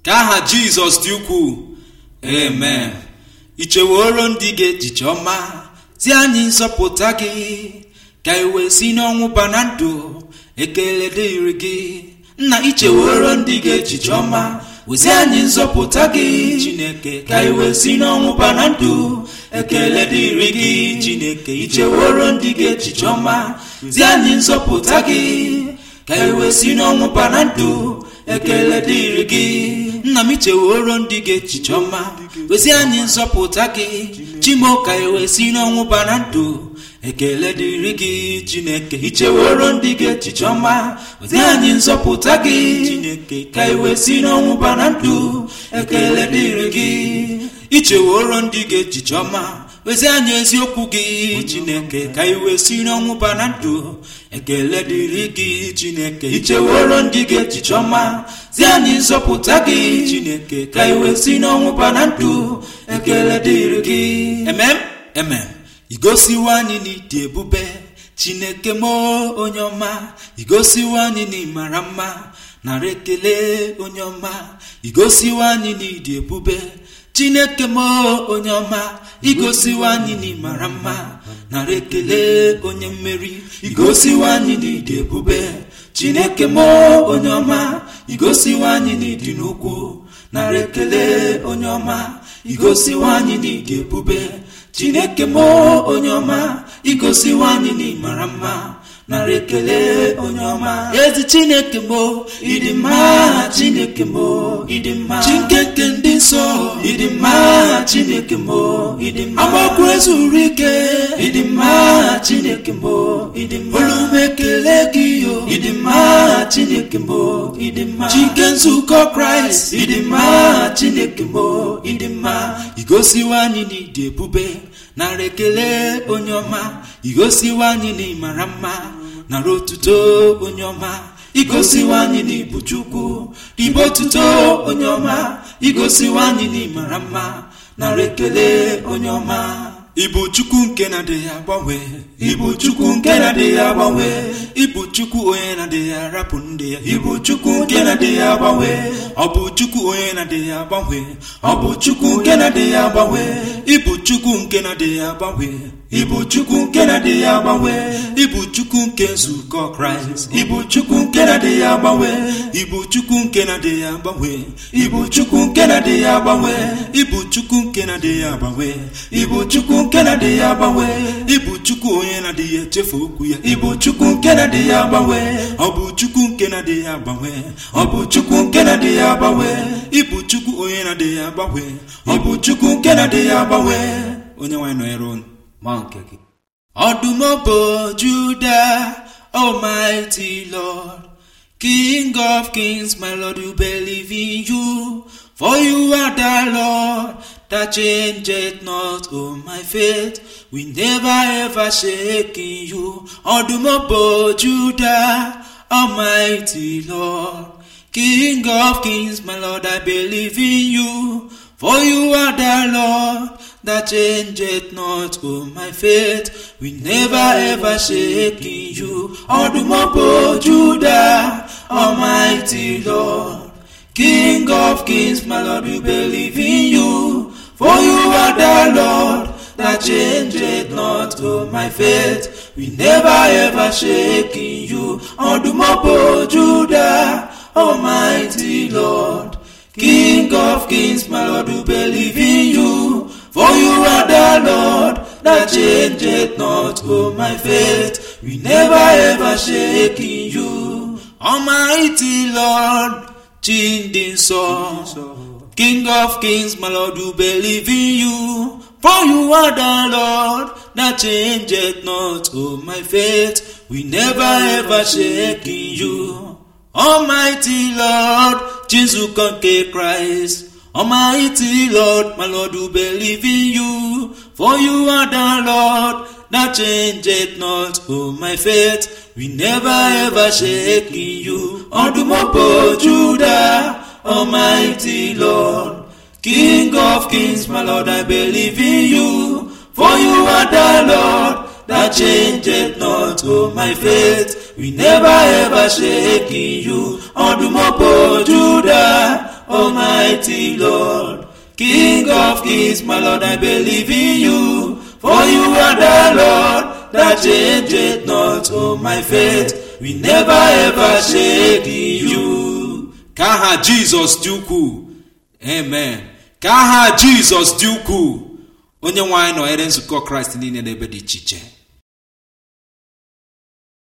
ka aha jizọs dị ukwuu amen icheworo ndị gị echiche ọma zi anyị nzọpụta gị ka iwe si n'ọnwụ bana ndụ ekele dịrị gị nna icheworo ndị gị echiche ọma ozi anyị nzọpụta gị chineke ka iwe si n'ọnwụ bana ndụ ekele dịrị gị chineke icheworo ndị gị echiche ọma zi anyị nzọpụta gị ka iwe si n'ọnwụ bana ndụ ekele dịrị gị nna m icheworo ndị gị echiche ọma ozi anyị nzọpụta gị chimo ka iwe si n'ọnwụ bana ndụ ekele dịrị gị chineke icheworo ndị gị echiche ọma ozi anyị nzọpụta gị chineke ka iwe si n'ọnwụ bana ndụ ekele dịrị gị icheworo ndị gị echiche ọma ozi anyị eziokwu gị chineke ka iwe si n'ọnwụ bana ndụ ekele dịrị gị chineke icheworo ndị gị echiche ọma zi anyị nzọpụta gị chineke ka iwe si n'ọnwụ bana ndụ ekele dịrị gị emem emem igosiwo anyị n'ịdị ebube chineke m onye ọma igosiwo anyị n'ịmara mma nara ekele onye ọma igosiwo anyị n'ịdị ebube chineke m onye ọma igosiwo anyị n'ịmara mma nara ekele onye mmeri igosiwo anyị n'ịdị ebube chineke m onye ọma igosiwo anyị n'ịdị n'ukwu nara ekele onye ọma igosiwo anyị n'ịdị ebube chineke m onye ọma igosiwo anyị n'ịmara mma nara ekele onye ọma ezi chineke m ịdị mma chineke m ịdị mma chinkeke ndị nsọ ịdị mma chineke m ịdị mma agbakwu ezuru ike ịdị mma chineke m ịdị mma olume ekele gị yo ịdị mma chineke m ịdị mma chike nzukọ kraịst ịdị mma chineke m ịdị mma igosiwo anyị n'ịdị ebube nara ekele onye ọma igosiwo anyị n'ịmara mma nara otuto onye ọma igosiwo anyị n'ịbụ chukwu ibe otuto onye ọma igosiwo anyị n'ịmara mma nara ekele onye ọma ịbụ chukwu nke na-adịghị agbanwe ịbụ chukwu nke na-adịghị agbanwe ịbụ chukwu onye na-adịghị arapụ ndị ya ịbụ chukwu nke na-adịghị agbanwe ọ bụ chukwu onye na-adịghị agbanwe ọ bụ chukwu nke na-adịghị agbanwe ịbụ chukwu nke na-adịghị agbanwe ịbụ chukwu nke na-adịghị agbanwe ịbụ chukwu nke nzukọ kraịst ịbụ chukwu nke na-adịghị agbanwe ịbụ chukwu nke na-adịghị agbanwe ịbụ chukwu nke na-adịghị agbanwe ịbụ chukwu nke na-adịghị agbanwe ịbụ chukwu nke na-adịghị agbanwe ịbụ chukwu onye na-adịghị echefu okwu ya ịbụ chukwu nke na-adịghị agbanwe ọ bụ chukwu nke na-adịghị agbanwe ọ bụ chukwu nke na-adịghị agbanwe ịbụ chukwu onye na-adịghị agbanwe ọ bụ chukwu nke na-adịghị agbanwe onye nwanyị nọnyere unu ma nke gị ọdụm bụ juda almighty lord king of kings my lord we believe in you for you are the lord that changeth not oh my faith we never ever shake in you ọdụm bụ juda almighty lord king of kings my lord i believe in you for you are the Lord that changeth not, oh my faith, we never ever shake in you. Odumopo Judah, Almighty Lord, King of kings, my Lord, we believe in you. For you are the Lord that changeth not, oh my faith, we never ever shake in you. Odumopo Judah, Almighty Lord. King of kings, my Lord, we believe in you. For you are the Lord that changeth not, oh my faith. We never ever shake in you. Almighty Lord, changing song. King of kings, my Lord, we believe in you. For you are the Lord that changeth not, oh my faith. We never ever shake in you. Almighty Lord, Jesus nke Christ. Almighty Lord, my Lord, we believe in you. For you are the Lord that changeth not, oh my faith. We never ever shake in you. Odumopo Judah, Almighty Lord. King of kings, my Lord, I believe in you. For you are the Lord that changeth not, oh my faith. We never ever shake in you. Odumopo Judah, Almighty Lord. King of kings, my Lord, I believe in you. For you are the Lord that changeth not. Oh, my faith will never ever shake in you. Ka aha Jizọs dị ukwuu. Amen. Ka aha Jizọs dị ukwuu. Onye nwe anyị nọnyere nzukọ Kraịst niile n'ebe dị iche iche.